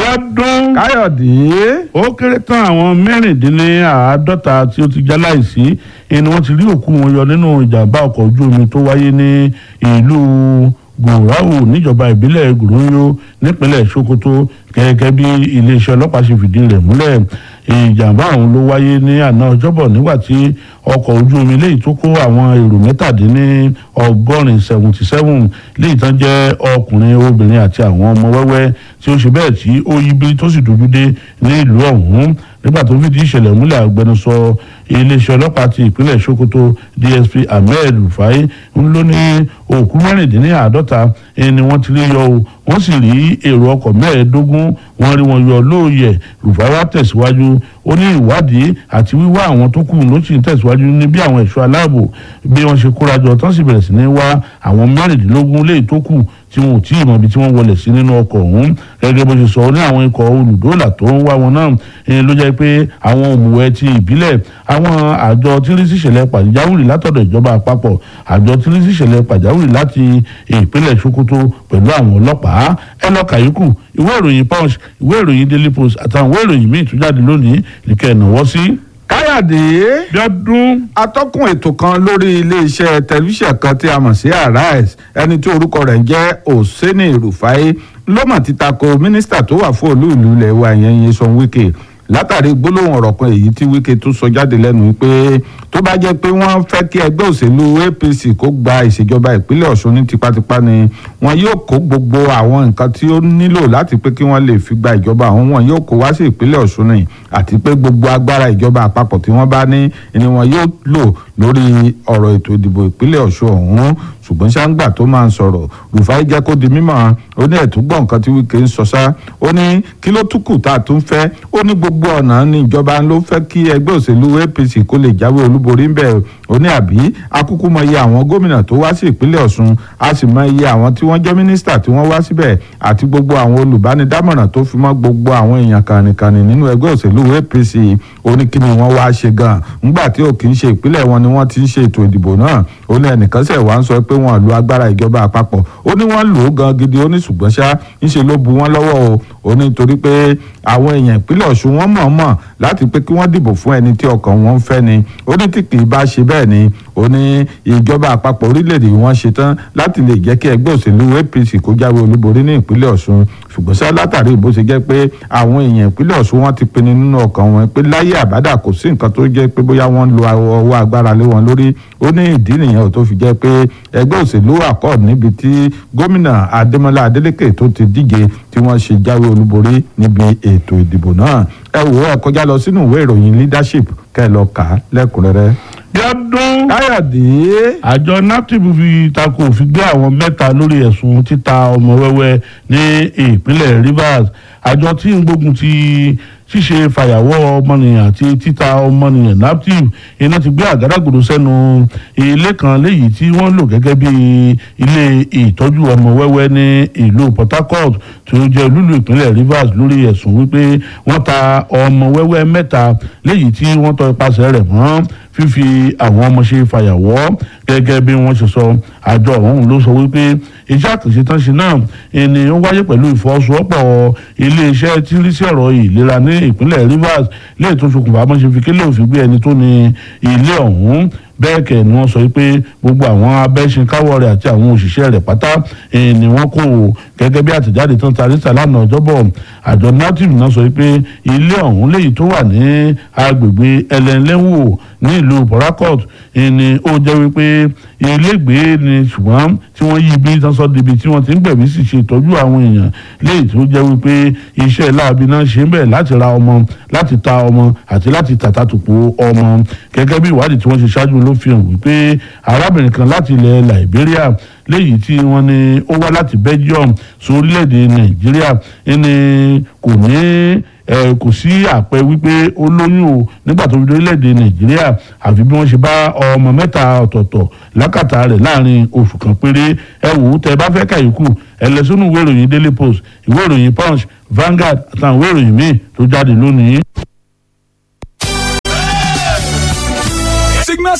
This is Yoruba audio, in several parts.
Bíọ́dún káyọ̀dé ó kéré tán àwọn mẹ́rìndínláàádọ́ta tí ó ti já láìsí ẹni wọ́n ti rí òkú wọn yọ nínú ìjàmbá ọkọ̀ ojú omi tó wáyé ní ìlú gòráwò níjọba ìbílẹ̀ gòróyó nípínlẹ̀ sokoto gẹ́gẹ́ bí iléeṣẹ́ ọlọ́pàá ṣe fìdí rẹ̀ múlẹ̀ ìjàmbá ọ̀hún ló wáyé ní àná ọjọ́bọ̀ nígbà tí ọkọ̀ ojú omi léyìí tó kó àwọn èrò mẹ́tàdínní ọgọ́rin seventy seven léyìí tán jẹ́ ọkùnrin obìnrin àti àwọn ọmọ wẹ́wẹ́ tí ó ṣe bẹ́ẹ̀ tí ó yí bí tó sì dúdú dé ní ìlú ọ̀hún nígbà tó fìdí ìṣẹ̀lẹ̀ múlẹ̀ agbẹnusọ iléeṣẹ́ ọlọ́pàá ti ìpínlẹ̀ sokoto dsp ahmed rufai ń ló ní òkú mẹ́rìndínláàádọ́ta ni wọ́n ti rí yọ o wọ́n sì rí èrò ọkọ̀ mẹ́ẹ̀ẹ́dógún wọ́n rí wọn yọ lóòyẹ̀ rufai wá tẹ̀síwájú ó ní ìwádìí àti wíwá àwọn tó kù ló sì ń tẹ̀síwájú ní bí àwọn ẹ̀ṣọ́ aláàbò bí wọ́n ṣe kórajọ tán sì bẹ̀rẹ̀ sí ní wá àwọn mẹ́rìndínlógún léyìí tó kù tí wọn ò tí ì mọ ibi tí wọ́n wọlé sí nínú ọkọ̀ ọ̀hún gẹ́gẹ́ bó ṣe sọ ní àwọn ikọ̀ olùdóòlà tó ń wá wọn náà ló jẹ́ pé àwọn òmùwẹ̀ ti ìbílẹ̀ àwọn àjọ tírísì ìṣẹ̀lẹ̀ pàjáwìrì látọ̀dọ̀ ìjọba àpapọ̀ àjọ tírísì ìṣẹ̀lẹ̀ pàjáwìrì láti ìpínlẹ̀ sokoto pẹ̀lú àwọn ọlọ́pàá ẹ lọ kàyékù ìwé ìròyìn punch ìwé ìròyìn daily post àtàwọn ìwé ìròyìn míì tún jáde lónìí nìkẹ́ ìnáwó sí. káyọ̀dé Bíọ́dún atọ́kùn ètò kan lórí iléeṣẹ́ tẹlifíṣàn kan tí a mọ̀ sí arise ẹni tí orúkọ rẹ̀ ń jẹ́ Oseni Rufai ló mọ̀ ti tako mínísítà tó wà fún olú ìlú ilẹ̀ wa yẹn Nyesom Wike látàrí gbólóhùn ọ̀rọ̀ kan èyí tí Wike tó sọ jáde lẹ́nu pé tó bá jẹ́ pé wọ́n fẹ́ kí ẹgbẹ́ òṣèlú APC kó gba ìṣèjọba ìpínlẹ̀ Ọ̀ṣun ní tipátipá ni wọn yóò kó gbogbo àwọn nǹkan tí ó nílò láti pé kí wọ́n lè fi gba ìjọba àwọn wọn yóò kó wá sí ìpínlẹ̀ Ọ̀ṣun ni àti pé gbogbo agbára ìjọba àpapọ̀ tí wọ́n bá ní ni wọn yóò lò lórí ọ̀rọ̀ ètò ìdìbò ìpínlẹ̀ Ọ̀ṣun ọ̀hún ṣùgbọ́n ṣáńgbà tó máa ń sọ̀rọ̀ Rufai jẹ́ kó di mímọ̀ ó ní ẹ̀túngbọ̀n nǹkan tí Wike ń sọ sá ó ní kí ló tún kù tá a tún fẹ́ ó ní gbogbo ọ̀nà ní ìjọba ló fẹ́ kí ẹgbẹ́ òṣèlú APC kó lè jáwé olúborí ń bẹ̀ ó ní àbí akúkú mọ iye àwọn gómìnà tó wá sí ìpínlẹ̀ Ọ̀ṣun a sì mọ iye àwọn tí wọ́n jẹ́ mínísítà tí wọ́n wá síbẹ̀ àti gbogbo àwọn olùbánidámọ̀ràn tó fi mọ́ gbogbo àwọn èèyàn kànìkànì nínú ẹgbẹ́ òṣèlú APC ó ní kí ni wọ́n wá ṣe gan ńgbà tí ò kì í ṣe ìpínlẹ̀ wọn ni wọ́n ti ń ṣe ètò ìdìbò náà ó ní ẹnìkan ṣẹ̀ wá ń sọ pé wọ́n lo agbára ìjọba àpapọ̀ ó ní wọ́n lò ó gan gidi ó ní ṣùgbọ́n ṣá ńṣe ló bu wọ́n lọ́wọ́ o ó ní torí pé àwọn èèyàn ìpínlẹ̀ Ọ̀ṣun wọ́n mọ̀ọ́mọ̀ láti pé kí wọ́n dìbò fún ẹni tí ọkàn wọn ń fẹ́ ni ó ní tí kì í bá ṣe bẹ́ẹ̀ ni ó ní ìjọba àpapọ̀ orílẹ̀-èdè wọn ṣe tán láti lè jẹ́ kí ẹgbẹ́ òṣèlú APC kó jáwé olúborí ní ìpínlẹ̀ Ọ̀ṣun ṣùgbọ́n ṣá látàrí bó ṣe jẹ́ pé àwọn èèyàn ìpínlẹ̀ Ọ̀ṣun wọn ti pinnu nínú ọkàn wọn pé láyé àbádà kò sí nǹkan tó jẹ́ pé bóyá wọ́n ń lo ọwọ́ agbára lé wọn lórí ó ní ìdí nìyẹn tó fi jẹ́ pé ẹgbẹ́ òṣèlú accord níbi tí gómìnà Adémọ́lá Adélékè tó ti díje tí wọ́n ṣe jáwé olúborí níbi ètò ìdìbò náà ẹ wò ó ẹ kọjá lọ sínú ìwé ìròyìn leadership kẹ́ ẹ lọ kà á lẹ́kùnrẹ́rẹ́. Bíọ́dún káyọ̀dé àjọ naptip fi tako òfin gbé àwọn mẹ́ta lórí ẹ̀sùn títa ọmọ wẹ́wẹ́ ní ìpínlẹ̀ Rivers àjọ tí ń gbógun ti ṣíṣe fàyàwọ́ ọmọnìyàn àti títa ọmọnìyàn naptip iná ti gbé àgádágodo sẹ́nu ilé kan léyìí tí wọ́n lò gẹ́gẹ́ bí ilé ìtọ́jú ọmọ wẹ́wẹ́ ní ìlú Port Harcourt tí ó jẹ́ olúlu ìpínlẹ̀ Rivers lórí ẹ̀sùn wípé wọ́n ta ọmọ wẹ́wẹ́ mẹ́ta léyìí tí wọ́n tọ́ ipasẹ̀ rẹ̀ mọ́ fífi àwọn ọmọ ṣe fàyàwọ́ gẹ́gẹ́ bí wọ́n ṣe sọ àjọ ọ̀hún ló sọ wípé iṣẹ́ àkànṣe tán ṣe náà ẹni ó wáyé pẹ̀lú ìfọwọ́sowọ́pọ̀ iléeṣẹ́ tí ń rí sí ọ̀rọ̀ ìlera ní ìpínlẹ̀ Rivers lè tó ṣokùnfà bọ́n ṣe fi kélé òfin gbé ẹni tó ní ilé ọ̀hún bẹ́ẹ̀ kẹ̀ ni wọ́n sọ pé gbogbo àwọn abẹ́ṣinkáwọ́ rẹ̀ àti àwọn òṣìṣẹ́ rẹ̀ pátá ni wọ́n kó o gẹ́gẹ́ bí àtẹ̀jáde tán tarí ta lánàá ọjọ́bọ̀ àjọ native náà sọ pé ilé ọ̀hún léyìí tó wà ní agbègbè ẹlẹ́nlẹ́wò ní ìlú Port Harcourt ni ó jẹ́ wípé ilégbèé ni ṣùgbọ́n tí wọ́n yí ibi tán sọ débi tí wọ́n ti ń gbẹ̀bí sì ṣe ìtọ́jú àwọn èèyàn léyìí tó jẹ́ wípé iṣẹ́ láabi náà ṣe ń bẹ̀ láti ra ọmọ láti ta ọmọ àti láti tàtàtùpó ọmọ gẹ́gẹ́ bí ìwádìí tí wọ́n ṣe ṣáájú ló fi hàn wípé arábìnrin kan láti ilẹ̀ Liberia léyìí tí wọ́n ní ó wá láti Belgium sórílẹ̀-èdè Nàìjíríà ẹni kò ní ẹ kò sí àpẹ wípé ó lóyún o nígbà tó fi dórílẹ̀-èdè Nàìjíríà àfi bí wọ́n ṣe bá ọmọ mẹ́ta ọ̀tọ̀ọ̀tọ̀ lákàtà rẹ̀ láàrin oṣù kan péré ẹ wò ó tẹ bá fẹ́ kàyékù ẹ lọ sínú ìwé ìròyìn Daily Post ìwé ìròyìn Punch Vanguard àtàwọn ìwé ìròyìn míì tó jáde lónìí. Signal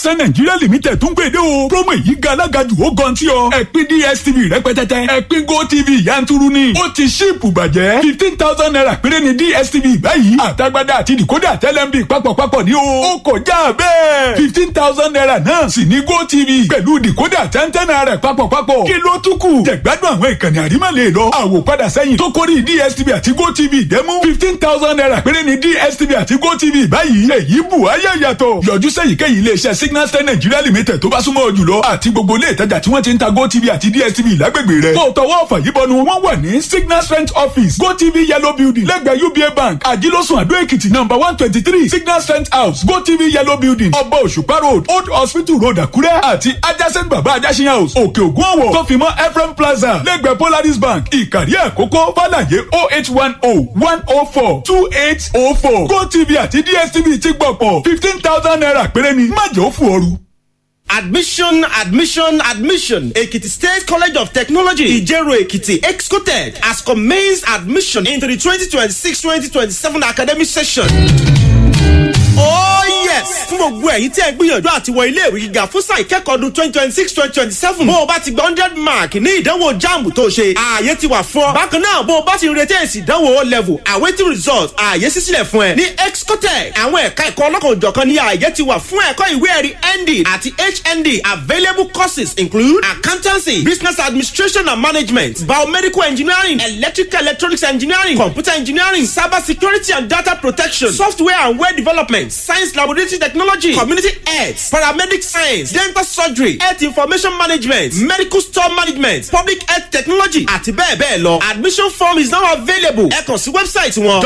signature nigeria limited tún gbèdé o promo èyí ga alágàjù ó gan tí ọ ẹ̀pin dstv rẹpẹtẹtẹ ẹ̀pin gotv yanturu ni ó ti ṣíìpù bàjẹ́ fifteen thousand naira péré ni dstv báyìí àtagbádá àti decoder tẹlẹmbi papọ̀papọ̀ ní o ó kọjá bẹ́ẹ̀ fifteen thousand naira náà sì ní gotv pẹ̀lú decoder tẹ́ntẹ́n naira papọ̀papọ̀ kí ló tún kù jẹ̀gbádùn àwọn ìkànnì àrímọ̀lẹ̀ lọ àwòpadà sẹ́yìn tó kórìí dstv àti gotv dẹ́mú fifteen thousand naira péré ni dstv àti gotv báyìí èyí bù ayé yàtọ̀ yọjú sẹ́yìnkéyìí iléeṣẹ́ signal star nigeria limited tó bá súnmọ́ ọ jùlọ àti gbogbo ilé ìtajà tí wọ́n ti ń ta gotv àti dstv lágbègbè rẹ̀ kó o tọwọ́ ọ̀fà yìí bọnu wọ́n wà ní signal strength office gotv yellow building lẹ́gbẹ̀ẹ́ uba bank àjílọ́sùn àdó èkìtì number one twenty three signal strength house gotv yellow building ọba òṣùpá road old hospital road àkúrẹ́ àti adjacent baba ajásin house òkè ògùn ọ̀wọ̀ tó fi mọ́ ephraim plaza lẹ́gbẹ̀ẹ́ polaris bank ìkàrí àkókò fàlàyé oh eight one oh one oh four two eight oh four gotv àti dstv ti gbọ̀pọ̀ fifteen thousand naira péré ni má jẹ́ ó fò ooru. Admission, admission, admission. Ekiti State College of Technology, Ijero Ekiti, Excotech, has commenced admission into the 2026-2027 academic session. Oh yes! Fún gbogbo ẹ̀yin tí ẹ gbìyànjú àti wọ ilé ìwé gíga fún sáà ìkẹ́kọ̀ọ́ ọdún twenty twenty six twenty twenty seven. Bó o bá ti gba hundred mark ní ìdánwò JAMB tó ṣe, ààyè ti wà fún ọ. Bákan náà, bó o bá ti retí èsì ìdánwò O level, awaiting result, ààyè sísílẹ̀ fún ẹ. Ní Excotec, àwọn ẹ̀ka ẹ̀kọ́ ọlọ́kan òjọ̀kan ní ààyè ti wà fún ẹ̀kọ́ ìwé ẹ̀rí ND àti HND. Available courses include accountancy, business administration and management, biomedical engineering, electrical electronics engineering, computer engineering, cyber security and data protection, software and web development, science laboratory technology, community health, paramedic science, dental surgery, health information management, medical store management, public health technology àti bẹ́ẹ̀ bẹ́ẹ̀ lọ. Admission form is now available. Ẹ kàn sí wẹ́bsáìtì wọn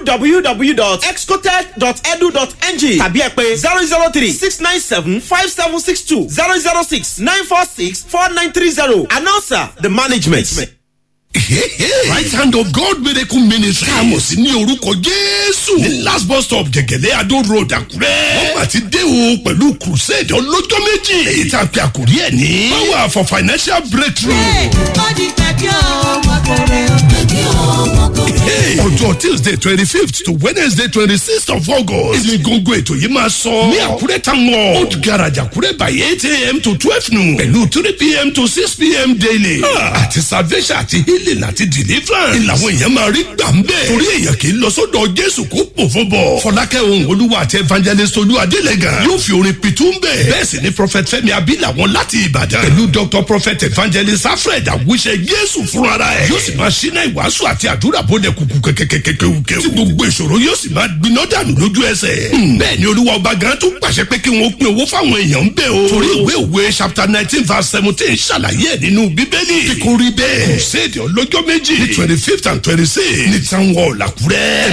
www.excotech.edu.ng tàbí ẹ pé zero zero three six nine seven five seven six two zero zero six nine four six four nine three zero. Announcer the management. right hand of God miracle ministry. káàmọ̀ sí ní orúkọ jésù. ní last bus stop jẹ̀gẹ̀lẹ́ adó road àkúrẹ́. wọ́n mà ti dé o pẹ̀lú crusade ọlọ́jọ́ méjì. èyí tá a pe àkórí ẹ̀ ní. power for financial breakthrough. Hey, ọjọ́ tuesday twenty fifth to wednesday twenty sixth of august. ìní gbogbo ètò yìí máa sọ. ní àkúrẹ́ town hall. old garage àkúrẹ́ by eight a.m. to twelve noon. pẹ̀lú three p.m. to six p.m. daily. àti salvation àti healing àti deliverance. ìlànà èèyàn máa rí gbà ń bẹ́ẹ̀. torí èèyàn kì í lọ sọ́dọ̀ jésù kó pò fún bọ̀. fọlákẹ́ ohun olúwa àti evangelist olú adélẹ́gàn. yóò fi orin pitú ń bẹ̀. bẹ́ẹ̀ sì ni prophet fẹ́mi abilà wọn láti ìbàdàn. pẹ̀lú dr prophet evangelist alfred awúṣe jésù fúnra ẹ̀. yóò sì máa ṣínà ìwàásù àti àdúrà bọ́lẹ̀ kùkù kẹ̀kẹ́kẹ́kẹ́kẹ́. tí gbogbo ìṣòro yóò sì máa gbiná dànù lójú ẹsẹ̀. bẹ́ẹ̀ ni olúwa ọba gan tún pàṣẹ pé kí wọ́n pín owó fáwọn èèyàn ń bẹ̀ o. torí ìwé òwe chapter nineteen verse seventeen ṣàlàyé ẹ̀ nínú bíbélì. kíkórí bẹ́ẹ̀. crusade ọlọ́jọ́ méjì ní twenty fifth and twenty six ní town hall àkúrẹ́.